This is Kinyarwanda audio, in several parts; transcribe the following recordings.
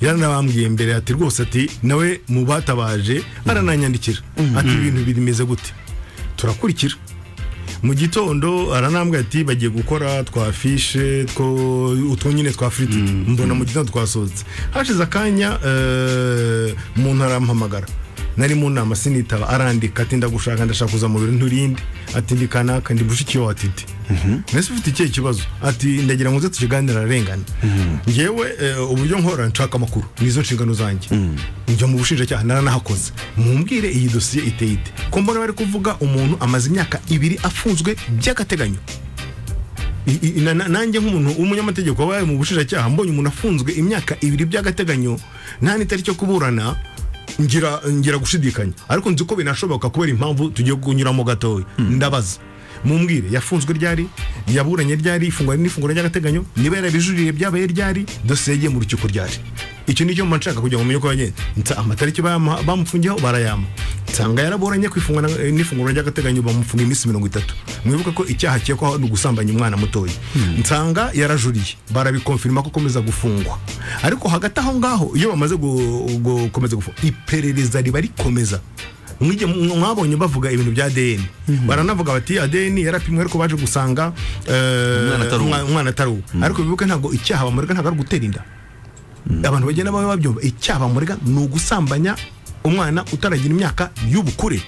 yaranabambwiye mbere ati rwose ati nawe mu batabaje arananyandikira ati ibintu bimeze gute turakurikira mu gitondo aranambwira ati bagiye gukora twa fishe two utwo nyine twa firiti mbona mu gitondo twasohotse hashize akanya eh, umuntu arampamagara nari mu nama sinitaba arandika ati ndagushaka ndashaka kuza mu biro nturinde ati ndi kanaka ndi bushiki wawe atiti mbese ufite ikihe kibazo ati ndagira ngo nze tukiganira ararengana ngewe eh, uburyo nkora nshaka amakuru nizo nshingano zanjye njya mu bushinjacyaha naranahakoze mumbwire iyi dosiye iteye ite ko mbona bari kuvuga umuntu amaze imyaka ibiri afunzwe by'agateganyo I- i- na- na- nanjye nk'umuntu w'umunyamategeko wabaye mu bushinjacyaha mbonye umuntu afunzwe imyaka ibiri by'agateganyo nta n'itariki yo kuburana ngira ngira gushidikanya ariko nzi ko binashoboka kubera impamvu tugiye kunyuramo gatoya ndabaza mumbwire yafunzwe ryari yaburanye ryari ifungwa n'ifunguro ry'agateganyo niba yarabijuririye byabaye ryari dosiye yagiye mu rukiko ryari icyo ni cyo mba nshaka kugira ngo mumenye ko bagenda Nsa- amatariki bayamuha- bamufungiyeho barayama nsanga yaraburanye ku ifungwa na- n'ifunguro ry'agateganyo bamufunga iminsi mirongo itatu mwibuke ko icyaha akekwaho ni ugusambanya umwana mutoya nsanga yarajuriye barabikonfirima ko akomeza gufungwa ariko hagati aho ngaho iyo bamaze gu- gukomeza gufungwa iperereza riba rikomeza Mwige- mwabonye bavuga ibintu bya ADN baranavuga bati ADN yarapimwe ariko baje gusanga eh, Umwana atari uwo." umwa- umwana atari uwo ariko bibuke ntabwo icyaha bamurega ntabwo ari ugutera inda abantu bagenda baba babyumva icyaha bamurega ni ugusambanya umwana utaragira imyaka y'ubukure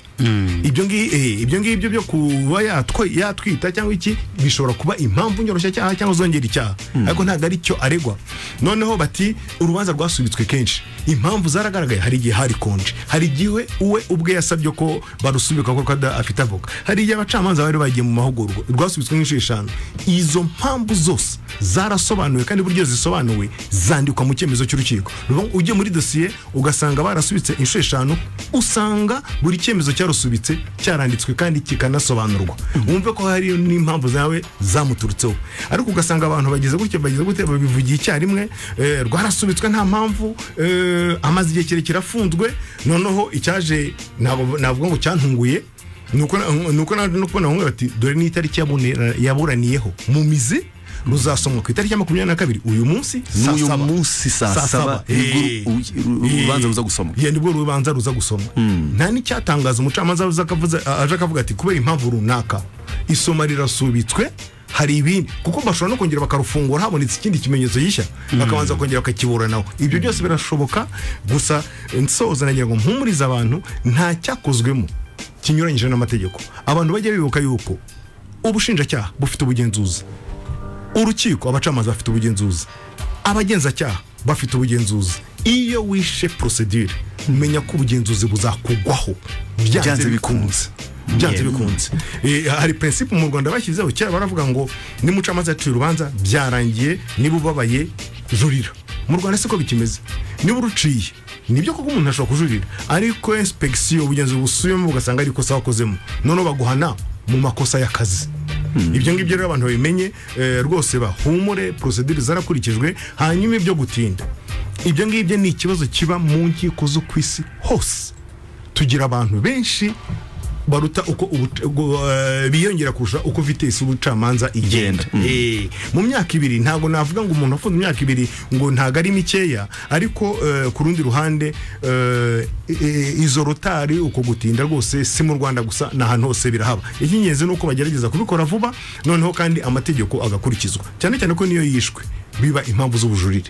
ibyo ngi- eh, ibyo ngibyo byo kuba yatwe- yatwita cyangwa iki bishobora kuba impamvu nyoroshyacyaha cyangwa zongera icyaha ariko ntabwo ari cyo aregwa noneho bati urubanza rwasubitswe kenshi impamvu zaragaragaye hari igihe hari konje hari igihe uwe ubwe yasabye ko barusubika kuko ada- afite avoka hari igihe abacamanza bari bagiye mu mahugurwa rwasubitswe nk'inshuro eshanu izo mpamvu zose zarasobanuwe kandi buryo zisobanuwe zandikwa mu cyemezo cy'urukiko Ruvuga ngo ujye muri dosiye ugasanga barasubitse inshuro eshanu usanga buri cyemezo cyarusubitse cyaranditswe kandi kikanasobanurwa wumve ko hari n'impamvu zawe zamuturutseho ariko ugasanga abantu bagize gutya bagize gutya babivugiye icyarimwe eh, rwarasubitswe nta mpamvu eh, amaze igihe kirekire afunzwe noneho icyaje ntabwo- navuga ngo cyantunguye nuko na- nuko na- nuko nawe bati dore ni itariki yabunera- yaburaniyeho mu mizi ruzasomwa ku itariki ya makumyabiri na kabiri uyu munsi saa n'uyu saba. munsi saa Saa saba saba. nibwo Eh. uru- uru- uru- urubanza ruza gusomwa Yeah, nibwo urubanza ruza gusoma nta n'icyatangaza umucamanza aza akavuza- aje akavuga ati kubera impamvu runaka isoma rirasubitswe hari ibindi kuko bashobora no kongera bakarufungura habonetse ikindi kimenyetso gishya bakabanza kongera bakakiburanaho ibyo byose birashoboka gusa nsoza nagira ngo mpumurize abantu nta cyakozwemo kinyuranyije n'amategeko abantu bajya bibuka yuko ubushinjacyaha bufite ubugenzuzi urukiko abacamanza bafite ubugenzuzi abagenzacyaha bafite ubugenzuzi iyo wishe prosedire menya ko ubugenzuzi buzakugwaho Byanze byanze bikunze. bikunze byanze Yeah. bikunze Eh, hari prinsipe mu rwanda bashyizeho kera baravuga ngo nimucamanza yaciye urubanza byarangiye niba ubabaye jurira mu rwanda siko bikimeze niba uruciye nibyo koko umuntu ashobora kujurira ariko inspeksiyo ubugenzuzi busubiyemo ugasanga ari ikosa wakozemo noneho baguhana mu makosa y'akazi ibyo ngibyo rero abantu babimenye eh, rwose bahumure porosedire zarakurikijwe hanyuma ibyo gutinda ibyo ngibyo ni ikibazo kiba mu nkiko zo ku isi hose tugira abantu benshi baruta uko ubuca- ugo- eh, biyongera kurusha uko vitesi y'ubucamanza igenda Eh, mu myaka ibiri ntabwo navuga ngo umuntu afunze imyaka ibiri ngo ntabwo ari mikeya ariko eh, ku rundi ruhande eh, eh, izo rotari uko gutinda rwose si mu rwanda gusa ni ahantu hose birahaba icy'ingenzi ni uko bagerageza kubikora vuba noneho kandi amategeko agakurikizwa cyane cyane ko niyo yishwe biba impamvu z'ubujurire